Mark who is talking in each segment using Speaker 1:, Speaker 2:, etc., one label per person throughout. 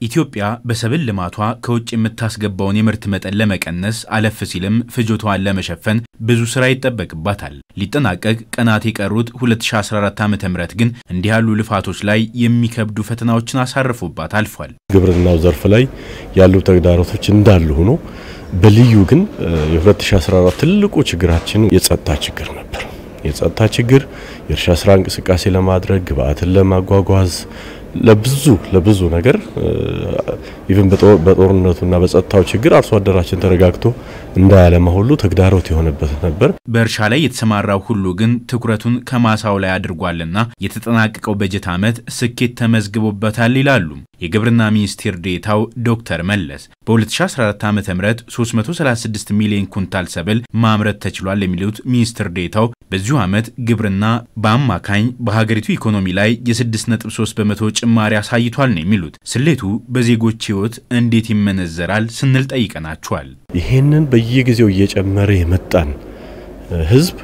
Speaker 1: ኢትዮጵያ በሰብል ልማቷ ከውጭ የምታስገባውን የምርት መጠን ለመቀነስ አለፍ ሲልም ፍጆታዋን ለመሸፈን ብዙ ስራ ይጠበቅባታል። ሊጠናቀቅ ቀናት የቀሩት 2014 ዓ ም ግን እንዲህ ያሉ ልፋቶች ላይ የሚከብዱ ፈተናዎችን አሳርፎባት አልፏል።
Speaker 2: ግብርናው ዘርፍ ላይ ያሉ ተግዳሮቶች እንዳሉ ሆኖ በልዩ ግን የ2014 ትልቁ ችግራችን የጸጥታ ችግር ነበር። የጸጥታ ችግር የእርሻ ስራ እንቅስቃሴ ለማድረግ ግብአትን ለማጓጓዝ ለብዙ ለብዙ ነገር ኢቭን በጦርነቱና በጸጥታው ችግር አርሶ አደራችን ተረጋግቶ እንዳያለማ ሁሉ ተግዳሮት የሆነበት ነበር።
Speaker 1: በእርሻ ላይ የተሰማራው ሁሉ ግን ትኩረቱን ከማሳው ላይ አድርጓልና የተጠናቀቀው በጀት ዓመት ስኬት ተመዝግቦበታል ይላሉ የግብርና ሚኒስቴር ዴታው ዶክተር መለስ። በ2014 ዓ ም 336 ሚሊዮን ኩንታል ሰብል ማምረት ተችሏል የሚሉት ሚኒስትር ዴታው በዚሁ ዓመት ግብርና በአማካኝ በሀገሪቱ ኢኮኖሚ ላይ የ6.3 በመቶ ጭማሪ አሳይቷል ነው የሚሉት። ስሌቱ በዜጎች ሕይወት እንዴት ይመነዘራል ስንል ጠይቀናቸዋል።
Speaker 2: ይሄንን በየጊዜው እየጨመረ የመጣን ሕዝብ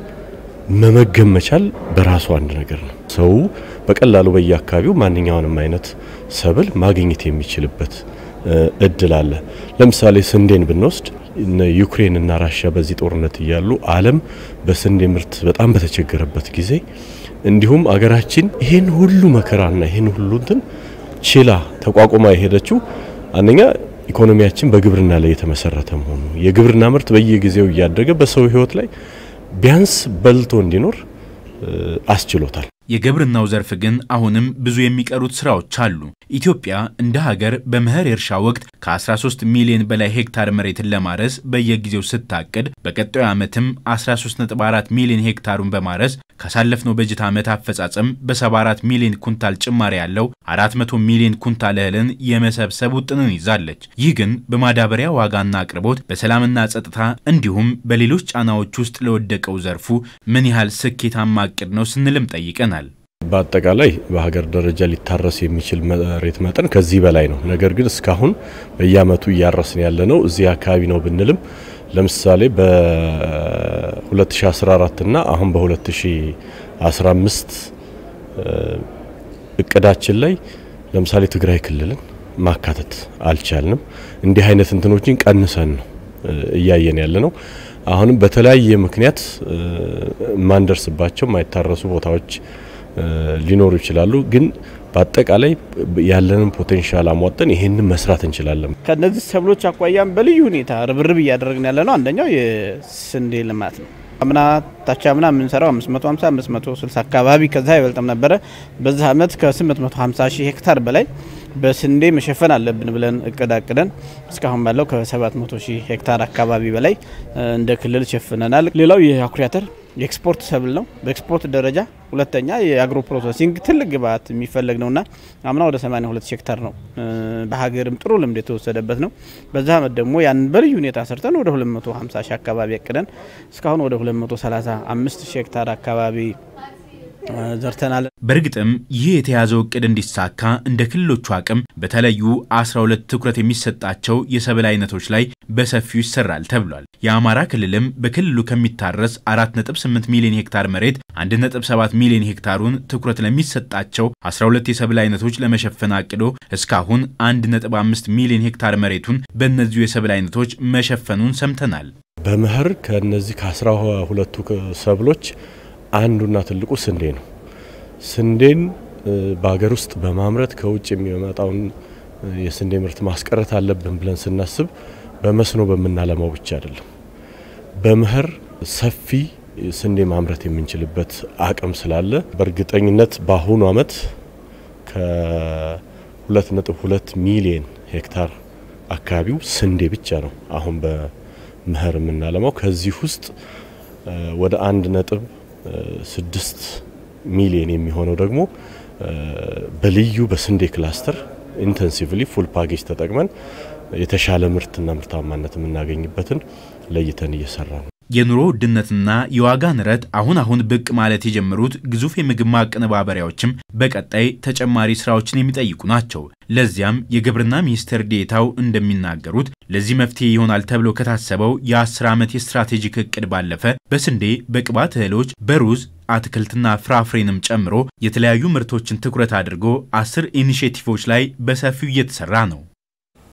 Speaker 2: መመገብ መቻል በራሱ አንድ ነገር ነው። ሰው በቀላሉ በየአካባቢው ማንኛውንም አይነት ሰብል ማግኘት የሚችልበት እድል አለ። ለምሳሌ ስንዴን ብንወስድ ዩክሬን እና ራሽያ በዚህ ጦርነት እያሉ ዓለም በስንዴ ምርት በጣም በተቸገረበት ጊዜ እንዲሁም አገራችን ይሄን ሁሉ መከራና ይሄን ሁሉ እንትን ችላ ተቋቁማ የሄደችው አንደኛ ኢኮኖሚያችን በግብርና ላይ የተመሰረተ መሆኑ የግብርና ምርት በየጊዜው እያደገ በሰው ሕይወት ላይ ቢያንስ በልቶ እንዲኖር አስችሎታል።
Speaker 1: የግብርናው ዘርፍ ግን አሁንም ብዙ የሚቀሩት ስራዎች አሉ። ኢትዮጵያ እንደ ሀገር በመኸር የእርሻ ወቅት ከ13 ሚሊዮን በላይ ሄክታር መሬትን ለማረስ በየጊዜው ስታቅድ በቀጣዩ ዓመትም 13.4 ሚሊዮን ሄክታሩን በማረስ ካሳለፍነው በጀት ዓመት አፈጻጸም በ74 ሚሊዮን ኩንታል ጭማሪ ያለው 400 ሚሊዮን ኩንታል እህልን የመሰብሰብ ውጥንን ይዛለች። ይህ ግን በማዳበሪያ ዋጋና አቅርቦት፣ በሰላምና ጸጥታ እንዲሁም በሌሎች ጫናዎች ውስጥ ለወደቀው ዘርፉ ምን ያህል ስኬታማ እቅድ ነው ስንልም ጠይቀናል።
Speaker 2: በአጠቃላይ በሀገር ደረጃ ሊታረስ የሚችል መሬት መጠን ከዚህ በላይ ነው። ነገር ግን እስካሁን በየዓመቱ እያረስን ያለ ነው እዚህ አካባቢ ነው ብንልም ለምሳሌ በ2014 እና አሁን በ2015 እቅዳችን ላይ ለምሳሌ ትግራይ ክልልን ማካተት አልቻልንም። እንዲህ አይነት እንትኖችን ቀንሰን ነው እያየን ያለ ነው። አሁንም በተለያየ ምክንያት የማንደርስባቸው የማይታረሱ ቦታዎች ሊኖሩ ይችላሉ። ግን በአጠቃላይ ያለንን ፖቴንሻል አሟጠን ይሄንን መስራት እንችላለን።
Speaker 3: ከነዚህ ሰብሎች አኳያም በልዩ ሁኔታ ርብርብ እያደረግን ያለ ነው። አንደኛው የስንዴ ልማት ነው። አምና ታች አምና የምንሰራው 550 560 አካባቢ ከዛ አይበልጥም ነበረ። በዚህ አመት ከ850 ሺህ ሄክታር በላይ በስንዴ መሸፈን አለብን ብለን እቅድ አቅደን እስካሁን ባለው ከ700 ሺህ ሄክታር አካባቢ በላይ እንደ ክልል ሸፍነናል። ሌላው የአኩሪ አተር የኤክስፖርት ሰብል ነው። በኤክስፖርት ደረጃ ሁለተኛ የአግሮ ፕሮሰሲንግ ትልቅ ግብዓት የሚፈለግ ነውና አምና ወደ 82 ሺህ ሄክታር ነው። በሀገርም ጥሩ ልምድ የተወሰደበት ነው። በዛ አመት ደግሞ ያን በልዩ ሁኔታ ሰርተን ወደ 250 ሺህ አካባቢ ያቅደን እስካሁን ወደ 235 ሺህ ሄክታር አካባቢ ዘርተናል።
Speaker 1: በእርግጥም ይህ የተያዘው እቅድ እንዲሳካ እንደ ክልሎቹ አቅም በተለዩ 12 ትኩረት የሚሰጣቸው የሰብል አይነቶች ላይ በሰፊው ይሰራል ተብሏል። የአማራ ክልልም በክልሉ ከሚታረስ 4.8 ሚሊዮን ሄክታር መሬት 1.7 ሚሊዮን ሄክታሩን ትኩረት ለሚሰጣቸው 12 የሰብል አይነቶች ለመሸፈን አቅዶ እስካሁን 1.5 ሚሊዮን ሄክታር መሬቱን በእነዚሁ የሰብል አይነቶች መሸፈኑን ሰምተናል።
Speaker 2: በመኸር ከነዚህ ከአስራ ሁለቱ ሰብሎች አንዱና ትልቁ ስንዴ ነው። ስንዴን በሀገር ውስጥ በማምረት ከውጭ የሚመጣውን የስንዴ ምርት ማስቀረት አለብን ብለን ስናስብ በመስኖ በምናለማው ብቻ አይደለም። በመኸር ሰፊ ስንዴ ማምረት የምንችልበት አቅም ስላለ በእርግጠኝነት በአሁኑ ዓመት ከ2.2 ሚሊዮን ሄክታር አካባቢው ስንዴ ብቻ ነው አሁን በመኸር የምናለማው። ከዚህ ውስጥ ወደ አንድ ነጥብ ስድስት ሚሊዮን የሚሆነው ደግሞ በልዩ በስንዴ ክላስተር ኢንተንሲቭሊ ፉል ፓኬጅ ተጠቅመን የተሻለ ምርትና ምርታማነት የምናገኝበትን ለይተን እየሰራ ነው።
Speaker 1: የኑሮ ውድነትና የዋጋ ንረት አሁን አሁን ብቅ ማለት የጀመሩት ግዙፍ የምግብ ማቀነባበሪያዎችም በቀጣይ ተጨማሪ ስራዎችን የሚጠይቁ ናቸው። ለዚያም የግብርና ሚኒስቴር ዴኤታው እንደሚናገሩት ለዚህ መፍትሄ ይሆናል ተብሎ ከታሰበው የ10 ዓመት የስትራቴጂክ እቅድ ባለፈ በስንዴ፣ በቅባት እህሎች፣ በሩዝ አትክልትና ፍራፍሬንም ጨምሮ የተለያዩ ምርቶችን ትኩረት አድርጎ አስር ኢኒሼቲቮች ላይ በሰፊው እየተሰራ ነው።